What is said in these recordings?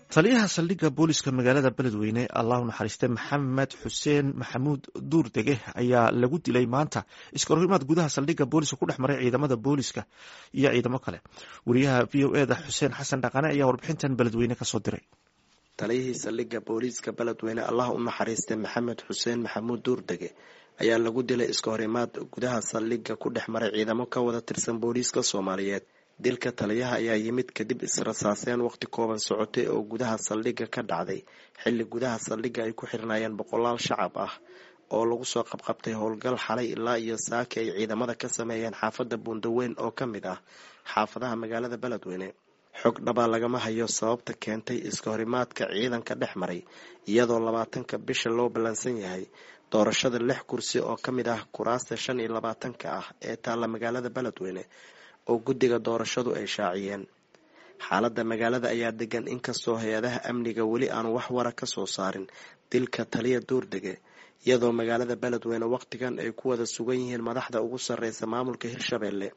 taliyaha saldhigga booliska magaalada beledweyne allahu naxariiste maxamed xuseen maxamuud duurdege ayaa lagu dilay maanta iskahorimaad gudaha saldhigga booliska ku dhex maray ciidamada booliska iyo ciidamo kale wariyaha v o eda xuseen xasan dhaqane ayaa warbixintan beledweyne kasoo diray taliyihii saldhigga booliiska beledweyne allah u naxariiste maxamed xuseen maxamuud duurdege ayaa lagu dilay iskahorimaad gudaha saldhigga ku dhex maray ciidamo ka wada tirsan booliiska soomaaliyeed dilka taliyaha ayaa yimid kadib israsaaseen waqti kooban socotay oo gudaha saldhigga ka dhacday xilli gudaha saldhigga ay ku xirnaayeen boqolaal shacab ah oo lagu soo qabqabtay howlgal xalay ilaa iyo saaki ay ciidamada ka sameeyeen xaafadda buundaweyn oo ka mid ah xaafadaha magaalada beledweyne xog dhabaa lagama hayo sababta keentay iska horimaadka ciidanka dhex maray iyadoo labaatanka bisha loo ballansan yahay doorashada lix kursi oo ka mid ah kuraasta shan iyo labaatanka ah ee taalla magaalada beledweyne oo guddiga doorashadu ay shaaciyeen xaaladda magaalada ayaa degan inkastoo hay-adaha amniga weli aan wax wara ka soo saarin dilka taliya duurdege iyadoo magaalada beledweyne waqtigan ay ku wada sugan yihiin madaxda ugu sarreysa maamulka hirshabelle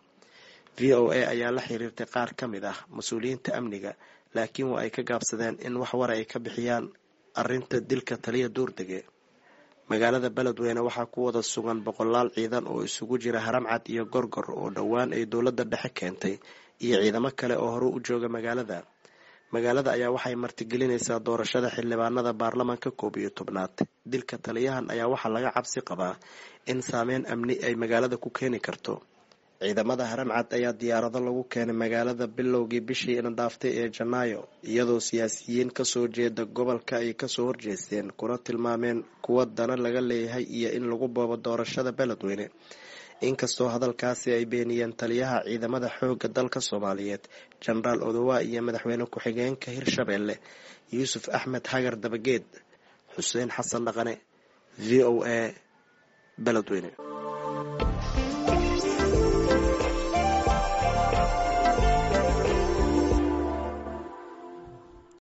v o a ayaa la xiriirtay qaar ka mid ah mas-uuliyiinta amniga laakiin waa ay ka gaabsadeen in wax wara ay ka bixiyaan arrinta dilka taliya duurdege magaalada beledweyne waxaa ku wada sugan boqolaal ciidan oo isugu jira haramcad iyo gorgor oo dhowaan ay dowladda dhexe keentay iyo ciidamo kale oo hore u jooga magaalada magaalada ayaa waxay martigelinaysaa doorashada xildhibaanada baarlamaanka koob iyo tobnaad dilka taliyahan ayaa waxaa laga cabsi qabaa in saameyn amni ay magaalada ku keeni karto ciidamada haramcad ayaa diyaarado lagu keenay magaalada bilowgii bishii indhaaftay ee janaayo iyadoo siyaasiyiin kasoo jeeda gobolka ay kasoo horjeesteen kuna tilmaameen kuwa dana laga leeyahay iyo in lagu boobo doorashada beledweyne inkastoo hadalkaasi ay beeniyeen taliyaha ciidamada xooga dalka soomaaliyeed jenaraal odowa iyo madaxweyne ku-xigeenka hirshabelle yuusuf axmed hagar dabageed xuseen xasan dhaqane v o a beledweyne